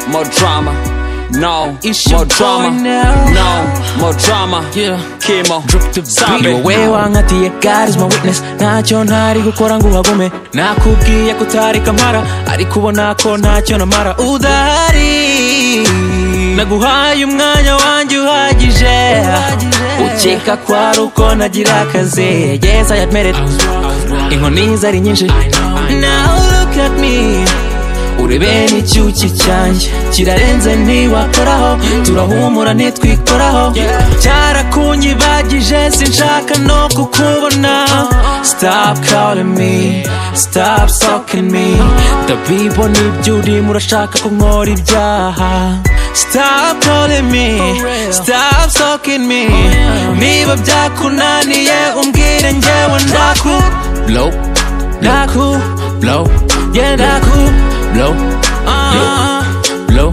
more drama. No, It's your more boy drama. now. No, more drama. Yeah. Chemo. drip to beat Sabe. wowe wankatiye god is my witness ntacyo ntari gukora ngo uhagome nakubwiye ko utari kamara ariko ubona ko ntacyo namara udahari naguhaye umwanya wanjye uhagije ukeka ko ari uko nagira akazi yes i admit it inkoni zari nyinshi now look at me urebe n'icyuki cyanjye kirarenze ntiwakoraho turahumura ntitwikoraho cyarakunyibagije sinshaka no kukubona stop calling me stop stalking me ndabibo n'ibyurimo urashaka ko nkora ibyaha stop calling me stop stalking me niba byakunaniye umbwire njyewe ndaku blow ndaku blow yeah ndaku blow blow blow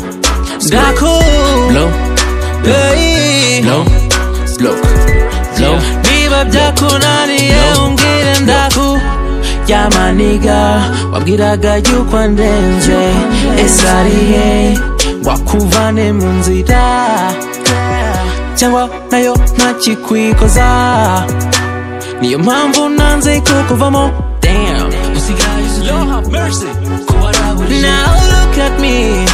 ndaku blow Hey. blow, blow, blow, niba byakunaniye umbwire ndaku yamaniga wabwiraga yuko andenze esariye wakuvane mu nzira cyangwa nayo ntakikwikoza niyo mpamvu nanze kukuvamo damn Lord have mercy now look at me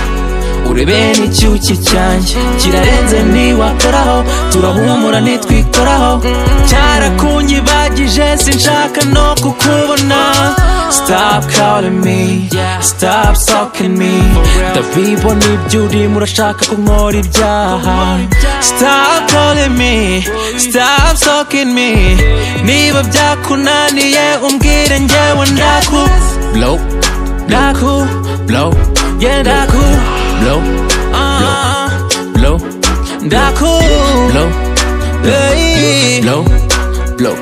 urebe n'icyuki cyanjye kirarenze ntiwakoraho turahumura ntitwikoraho cyarakunyibagije sinshaka no kukubona stop calling me stop stalking me ndabibo n'ibyurimo urashaka ko nkora ibyaha stop calling me stop stalking me niba byakunaniye umbwire njyewe ndaku blow, ndaku blow, yeah ndaku blow, uh, blow, ndaku blow, Hey. blow, blow,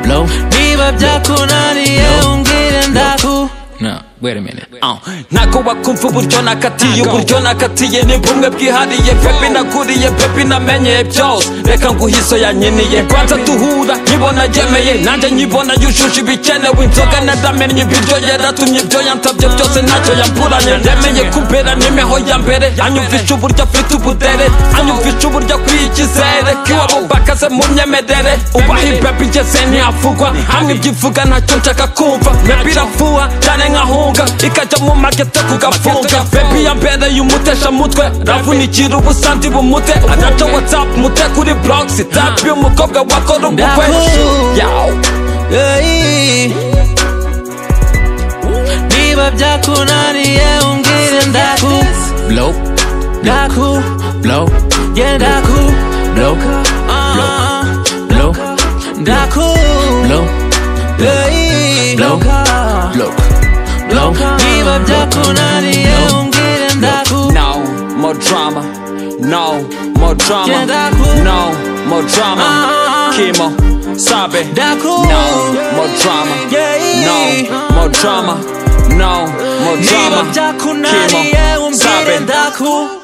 blow. niba byakunaniye umbwire ndaku No, wait a minute. Uh, ntago bakumva uburyo nakatiye uburyo nakatiye ni bumwe bwihariye pepi naguriye pepi namenyeye byose reka nguhiso yanyiniye rwanza duhura nyibona yemeye nanjye nyibona yujuje ibikenewe inzoga nadamenye ibiryo yaratumye ibyo yansabye byose ntacyo yamburanye nemeye kumbera nimeho ya mbere anyumvisha uburyo afite ubudere anyumvisha uburyo akwiye icyizere kiwabo bakaze mu myemerere ubaha ipepi ngeze ntiyavugwa hamwe ibyivuga ntacyo nshaka kumva mebi iravuha cyane nkahunga ikajya mu magete kugafunga bebi yambereye umutesha mutwe ravunikira ubusandi bumute agaca watsapu mute kuri blogisi tapi umukobwa wakora ubukwe Ndaku- Yaw. Hey. niba byakunaniye umbwire ndaku Blow, ndaku blow, yeah ndaku blow, Ah, blow, ndaku blow, Hey. Blow. blow, blow, niba byakunaniye umbwire ndaku No more drama. No more drama. Jendaku. No more Ah. drama. Chemo, sabe. Daku. No more drama. Yeah. No more drama. No more niba drama. byakunaniye umbwire sabe. ndaku